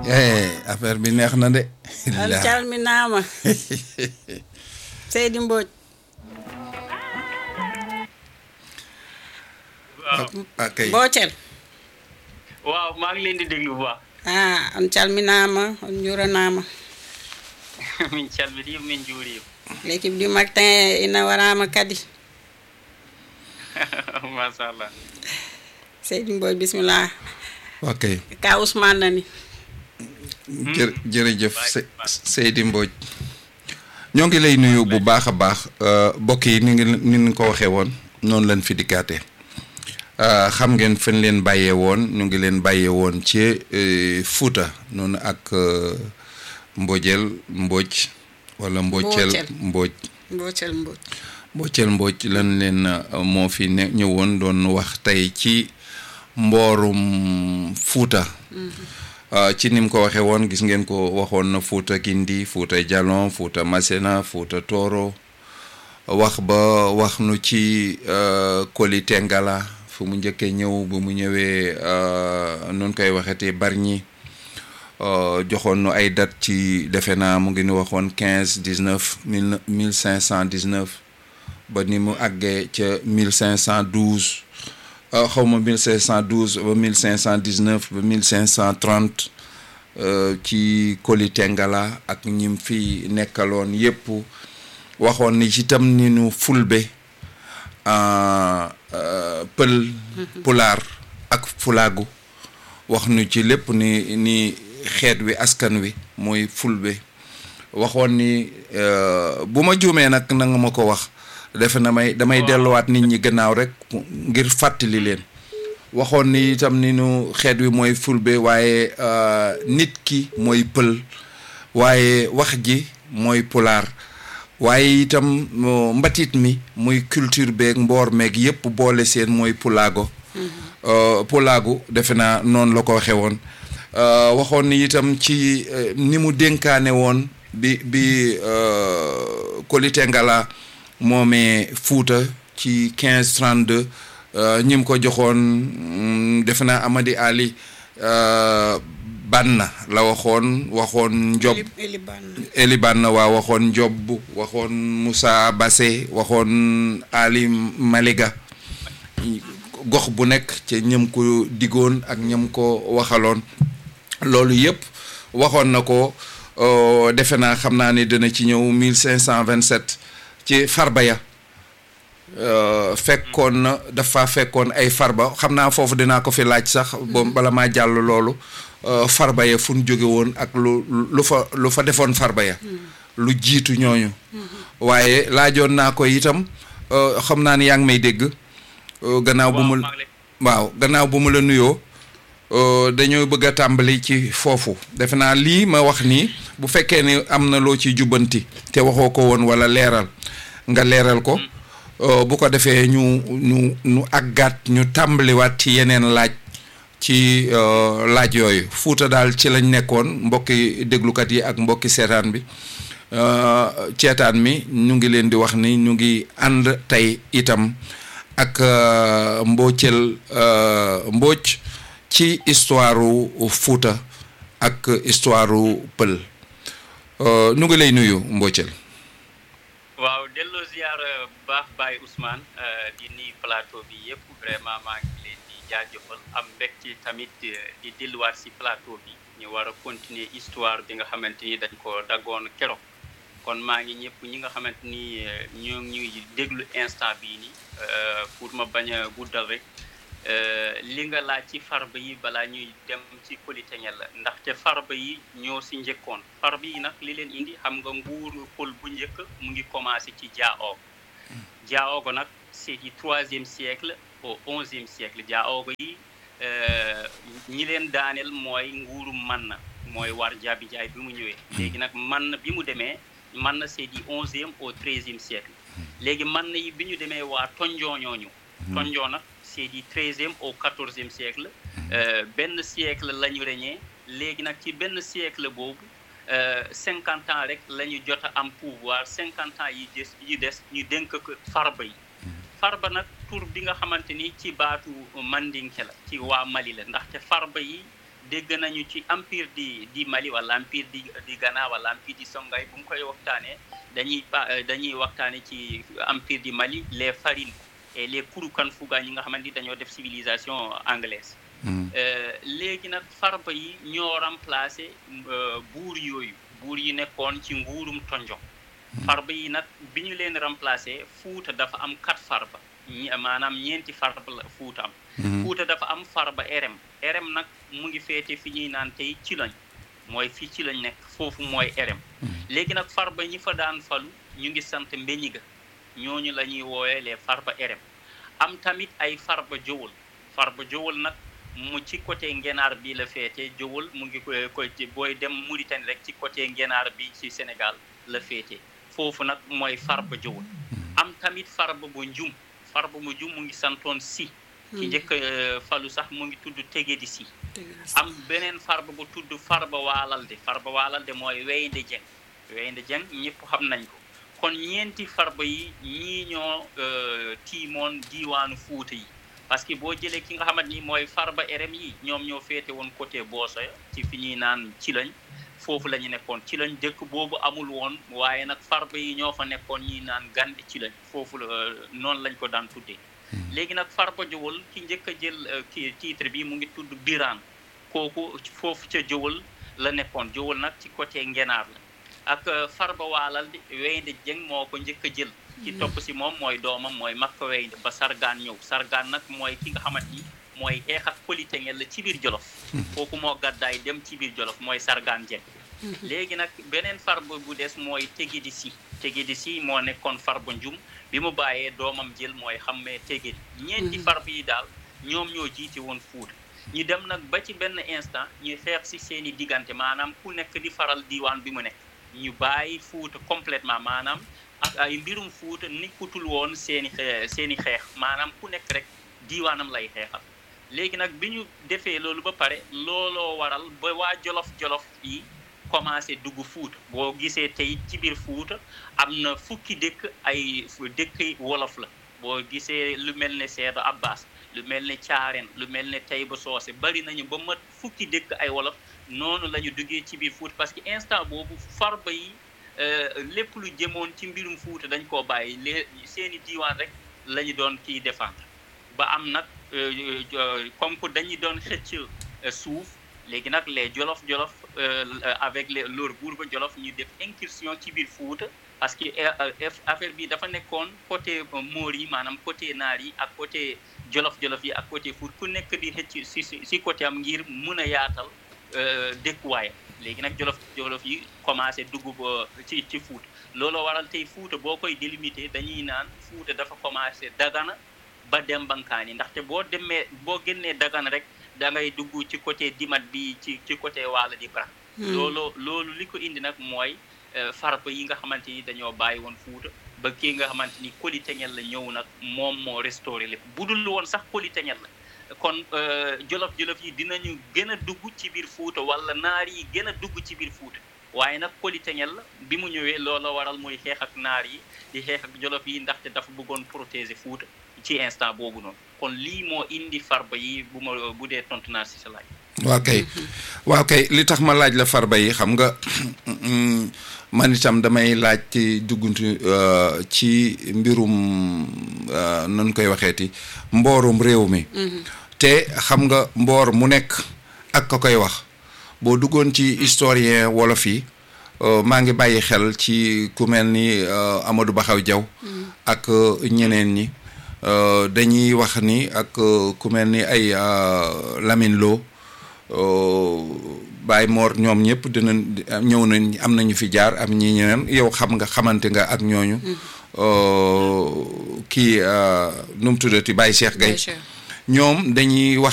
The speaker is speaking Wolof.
affaire bi neex na de. an calminaama Seydi Mbodj waaw ok Boocel waaw maa ngi leen di déglu bu baax ah on calminaama on njuranaama min calmini min juurima l'équipe du matin ina warama kadi machallah Seydi Mbodj bismillah ok ka Ousmane nani jë jërëjëf Se- Seydi Mbodj ñoo ngi lay nuyu bu baax a baax mbokk yi ni ngi ni ñu ko waxee woon noonu lañ fi dikkaate xam ngeen fen leen bàyyee woon ñu ngi leen bàyyee woon ci eh, Fuuta noonu ak eh, Mbojeel Mbodj wala Mbocel Mboocel. Mbodj Boocel Mbodj Mbocel Mbodj lan leen eh, moo fi ne ñëwoon doon wax tey ci mboorum Fuuta Uh, ci nim ko waxee woon gis ngeen ko waxoon na Fuuta Kindi Fuuta Jalon Fuuta Masena Fuuta Tooro wax ba wax nu ci uh, Koli Tengala fu mu njëkkee ñëw bu mu ñëwee uh, nun koy waxetee Bargny uh, joxoon nu ay date ci defe naa mu ngi nu waxoon quinze dix neuf mille mille cinq cent dix neuf ba ni mu àggee ca mille cinq cent douze xaw ma 1512 ba 1519 ba 1530 euh, ci Koli Tengala ak ñim fi nekkaloon yépp waxoon ni itam ni nu fulbe euh, euh, pël pulaar ak fulaagu wax nu ci lépp ni ni xeet wi askan wi mooy fulbe waxoon ni euh, bu ma juumee nag na nga ma ko wax defe na may damay delluwaat nit ñi gannaaw rek ngir fàttali leen waxoon ni itam ni nu xeet wi mooy fulbe waaye euh, nit ki mooy pël waaye wax ji mooy pulaar waaye itam mo- mbatit mi muy culture beeg mboor meeg yépp boole seen mooy pulaago euh, pulaagu defe naa noonu la ko waxee woon euh, waxoon ni itam ci euh, ni mu dénkaane woon bi bi euh, Koli Tengala moomee Fuuta ci 1532 euh, ñi mu ko joxoon mm, defe naa Amadi Ali euh, Banna la waxoon waxoon Njob Eliban Eliban waa waxoon Njob waxoon Moussa Bassé waxoon Ali Maliga gox bu nekk ca ñëm ko digoon ak ñëm ko waxaloon loolu yëpp waxoon na ko euh, defe naa xam naa ni dina ci ñëw 1527 ci farba ya euh, fekkoon na dafa fekkoon ay farba xam naa foofu dinaa ko fi laaj sax ba bala maa jàll loolu euh, farba ya fu ñu jóge woon ak lu lu fa lu fa defoon farba ya lu jiitu ñooñu waaye laajoon naa ko itam euh, xam naa ni yaa ngi may dégg euh, gannaaw bu mu maa ngi lay- waaw gannaaw bu mu la nuyoo euh, dañoo bëgg a tàmbali ci foofu defe naa lii ma wax nii bu fekkee ni am na loo ci jubbanti te waxoo ko woon wala leeral nga leeral ko euh, bu ko defee ñu ñu ñu àggaat ñu tàmbaliwaat ci yeneen laaj ci euh, laaj yooyu fuuta daal ci lañ nekkoon mbokki déglukat yi ak mbokki seetaan bi euh, ceetaan mi ñu ngi leen di wax ni ñu ngi ànd tey itam ak euh, mboocel euh, mbooc ci histoire u Fuuta ak histoire u pël Euh, ñu ngi lay nuyu mboocel waaw delloo ziar bu baax Baye Ousmane euh, di nuyu plateau bi yëpp vraiment maa ngi leen di jaajëfal am mbégte tamit euh, di delluwaat si plateau bi ñu war a continuer histoire bi nga xamante ni dañ ko daggoon keroog kon maa ngi ñëpp ñi nga xamante ni euh, ñoo ngi ñuy déglu instant bii nii euh, pour ma bañ a guddal rek euh, li nga laaj ci farba yi balaa ñuy dem ci Polytechnique la ndaxte farba yi ñoo si njëkkoon farba yi nag li leen indi xam nga nguuru pël bu njëkk mu ngi commencé ci Diaogo Diaogo nag c'est du troisième siècle au onzième siècle Diaogo yi euh, ñi leen daaneel mooy nguuru Manna mooy war jaabi jaay bi mu ñëwee léegi nag Manna bi mu demee Manna c'est du onzième au treizième siècle léegi Manna yi bi ñu demee waa Tonjon ñooñu Tonjon nag c'est du treizième au quatorzième siècle euh, benn siècle la ñu régné léegi nag ci benn siècle boobu cinquante ans rek la ñu jot a am pouvoir cinquante ans yi des yi des ñu dénk ko farba yi farba nag tur bi nga xamante ni ci baatu mandinke la ci waa Mali la ndaxte farba yi dégg nañu ci empire di di Mali wala empire di di Ghana wala empire di Songhai bu mu koy waxtaanee dañuy pa dañuy waxtaane ci empire di Mali les farines et les Kurukan Fuga ñi nga xamante ni dañoo def civilisation anglaise léegi nag farba yi ñoo remplacé buur yooyu buur yi nekkoon ci nguurum tonjon farba yi nag bi ñu leen remplacé fuuta dafa am quatre farba maanaam ñeenti farba la fuuta am fuuta dafa am farba erem erem nag mu ngi féete fi ñuy naan tey ci lañ mooy fii ci lañ nekk foofu mooy erem léegi nag farba ñi fa daan falu ñu ngi sant mbeñiga ñooñu la ñuy woowee les farba erem am tamit ay farba jowul farba jowul nag mu ci côté ngenaar bi la féete jowul mu ngi koy koy booy dem Mauritanie rek ci côté ngenaar bi ci Sénégal la féete foofu nag mooy farba jowul am tamit farba bu njum farba bu njum mu ngi santoon si ci njëkk falu sax mu ngi tudd tege di si am beneen farba bu tudd farba waalalde farba waalalde mooy weynde jeng weynde jeng ñëpp xam nañ ko kon ñeenti farba yi ñii ñoo tiimoon diiwaanu fuuta yi parce que boo jëlee ki nga xamante ni mooy farba erem yi ñoom ñoo féete woon côté Boosoya ci fi ñuy naan ci lañ foofu la ñu nekkoon ci lañ dëkk boobu amul woon waaye nag farba yi ñoo fa nekkoon ñuy naan gandi ci lañ foofu la noonu lañ ko daan tuddee léegi nag farba jowal ki njëkk a jël ki titre bi mu ngi tudd biraan kooku foofu ca jowal la nekkoon jowal nag ci côté ngenaar la ak farba waalal di weynde jëng moo ko njëkk a jël ci topp si moom mooy doomam mooy makka weynde ba sargaan ñëw sargaan nag mooy ki nga xamante ni mooy xeex ak politengel la ci biir jolof kooku moo gàddaay dem ci biir jolof mooy sargaan jëng léegi nag beneen farba bu des mooy tegi di si tegi di si moo nekkoon farba njum bi mu bàyyee doomam jël mooy xammee tege ñeenti farba yi daal ñoom ñoo jiite woon fuuta ñu dem nag ba ci benn instant ñu xeex si seen i diggante maanaam ku nekk di faral diiwaan bi mu nekk ñu bàyyi fuuta complètement maanaam ak ay mbirum fuuta nikkutul woon seen i seen i xeex maanaam ku nekk rek diiwaanam lay xeexal léegi nag bi ñu defee loolu ba pare looloo waral ba waa jolof-jolof yi commencé dugg fuuta boo gisee tey ci biir fuuta am na fukki dëkk ay dëkk wolof la boo gisee lu mel ne Seedo Abbas lu mel ne Caareen lu mel ne Tayba Soose bari nañu ba mat fukki dëkk ay wolof noonu la ñu duggee ci biir fuuta parce que instant boobu farba yi lépp lu jëmoon ci mbirum fuuta dañ koo bàyyi lée seeni diiwaan rek la ñu doon kiy défendre ba am nag comme que dañu doon xëcc suuf léegi nag les jolof-jolof avec les leur buur ba jolof ñu def incursion ci biir fuuta parce que affaire bi dafa nekkoon côté moor yi maanaam côté naar yi ak côté jolof-jolof yi ak côté fuut ku nekk di xëcc si si côté am ngir mun a yaatal dëkkuwaayam léegi nag jolof-jolof yi commencé dugg ba ci ci fuuta looloo waral tey fuuta boo koy délimité dañuy naan fuuta dafa commencé dagana ba dem bankaani ndaxte boo demee boo génnee dagana rek da ngay dugg ci côté dimat bi ci ci côté waala di bara loolu loolu li ko indi nag mooy farba yi nga xamante ni dañoo bàyyi woon fuuta ba kii nga xamante ni koliteñel la ñëw nag moom moo restauré lépp bu dul woon sax koliteñel la kon jolof-jolof yi dinañu gën a dugg ci biir fuuta wala naar yi gën a dugg ci biir fuuta waaye nag koliteñel la bi mu ñëwee loola waral muy xeex ak naar yi di xeex ak jolof yi ndaxte dafa bëggoon protéger fuuta ci instant boobu noonu kon lii moo indi farba yi bu ma bu dee tontu naa si sa laaj. waaw kay waaw kay li tax ma laaj la farba yi xam nga man itam damay laaj ci dugguntu ci mbirum nan koy waxeeti mboorum réew mi. te xam nga mboor mu nekk ak ka koy wax boo duggoon ci historien wolof yi maa ngi bàyyi xel ci ku mel ni Amadou Baxaw Jaw ak ñeneen ñi. dañuy wax ni ak ku mel ni ay Lamine Lo Baye Mor ñoom ñëpp dina ñëw nañ am nañu fi jaar am ñi ñeneen yow xam nga xamante nga ak ñooñu kii nu mu tuddati Baye Cheikh Gaye ñoom dañuy wax